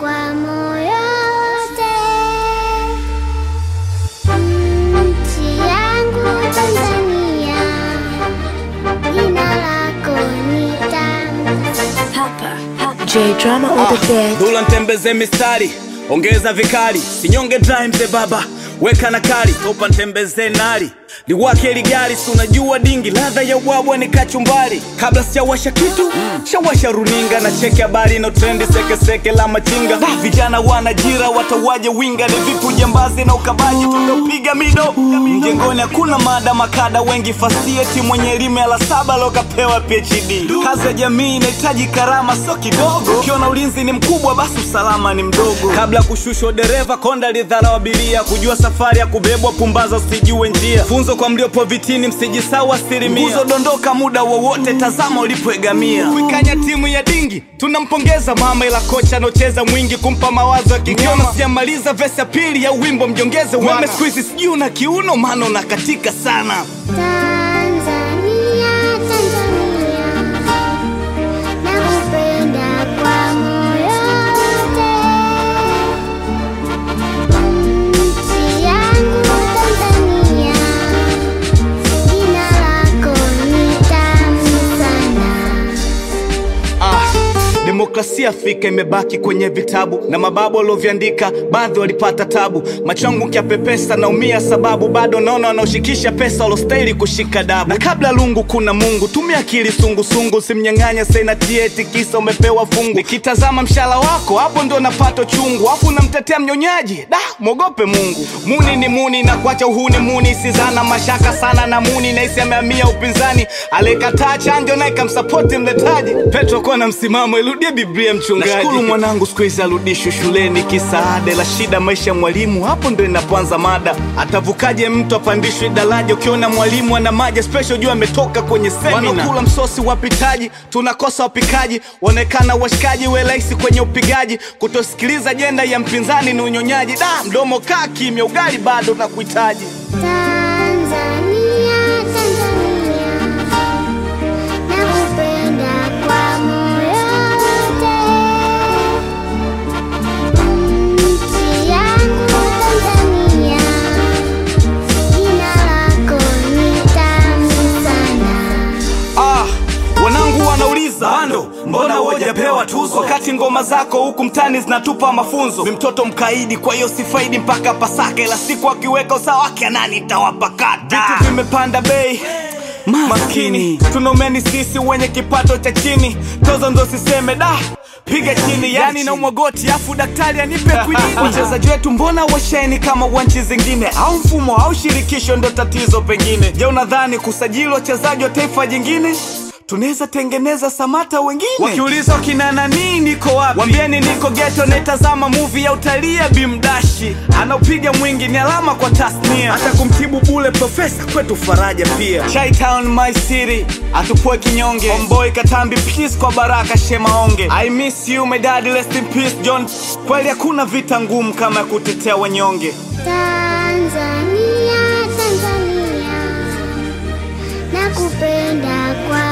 kwa moyo wote. Nchi yangu Tanzania, jina lako ni tamu. J drama on the bed. Dula ntembeze mistari, ongeza vikali, sinyonge dry mzee baba, weka na kali, topa ntembeze nari liwake ligari, si unajua dingi, ladha ya ubwabwa ni kachumbari. Kabla sijawasha kitu shawasha runinga na cheki habari na trendi sekeseke la machinga. Da, vijana wanajira watawaje winga, ni vipi ujambazi na ukabaji tunapiga mido mjengoni, hakuna mada makada wengi fasieti, mwenye elimu ya la saba lokapewa PhD. Kazi ya jamii inahitaji karama, sio kidogo. Ukiona ulinzi ni mkubwa, basi usalama ni mdogo. Kabla ya kushushwa dereva, konda lidharau abiria, kujua safari ya kubebwa, pumbaza usijue njia. Funzo kwa mliopo vitini, msijisahau asilimia. Nguzo dondoka muda wowote, tazama ulipoegamia. Kuikanya timu ya dingi, tunampongeza mama, ila kocha anocheza mwingi kumpa mawazo ya kigoma. Sijamaliza vesi ya pili ya wimbo, mjongeze weme. Siku hizi sijui una kiuno, maana unakatika sana. Tanzania, Tanzania, nakupenda kwa moyo wote. Nchi yangu Tanzania, jina lako ni tamu sana. Ah, demokrasia Afrika imebaki kwenye vitabu na mababu walioviandika, baadhi walipata tabu. Machongu kiapepesa naumia, sababu bado naona wanaoshikisha pesa walostahili kushika dabu. Na kabla lungu kuna Mungu, tumia akili sungusungu, simnyang'anya senati eti kisa umepewa fungu. Nikitazama mshala wako, hapo ndo napata chungu, afu unamtetea mnyonyaji, da mwogope Mungu. Muni ni muni na kuacha uhuni muni, sizana mashaka sana na muni, naisi amehamia upinzani, alikataa chanjo naye kamsapoti mletaji. Petro kuwa na msimamo, irudie Biblia mchungaji. Nashukuru mwanangu siku hizi arudishwe shuleni, kisaada la shida maisha ya mwalimu, hapo ndo inapoanza mada. Atavukaje mtu apandishwe daraja? Ukiona mwalimu ana maji special, jua ametoka kwenye semina. Wanakula msosi wapitaji, tunakosa wapikaji, waonekana washikaji, we rahisi kwenye upigaji. Kutosikiliza ajenda ya mpinzani ni unyonyaji. Da, mdomo kaa kimya, ugali bado na kuhitaji. Tanzania, Tanzania, nakupenda kwa moyo wote. Nchi yangu Tanzania, jina lako ni tamu sana. Ah, wanangu wanauliza bando, mbona hujapewa tuzo wakati ngoma zako huku mtani zinatupa mafunzo? Ni mtoto mkaidi, kwa hiyo sifaidi mpaka Pasaka, ila siku akiweka usawa wake nani tawapakata. Vitu vimepanda bei maskini, tunaumeni sisi wenye kipato cha chini, tozo ndo siseme da piga chini, yani na umwagoti afu daktari anipe kwinini. Wachezaji wetu mbona washeni kama wa nchi zingine, au mfumo au shirikisho ndo tatizo pengine? Je, unadhani kusajili wachezaji wa taifa jingine tunaweza tengeneza samata wengine? Wakiuliza kina nani niko wapi, wambieni niko geto, naitazama movie ya utalii ya Bimdashi, anaopiga mwingi ni alama kwa tasnia, hata kumtibu bule profesa kwetu faraja pia. Chi-Town my city, atupoe kinyonge, Homeboy Katambi peace kwa Baraka Shemaonge, I miss you my dad, rest in peace John. Kweli hakuna vita ngumu kama ya kutetea wanyonge. Tanzania, Tanzania, nakupenda kwa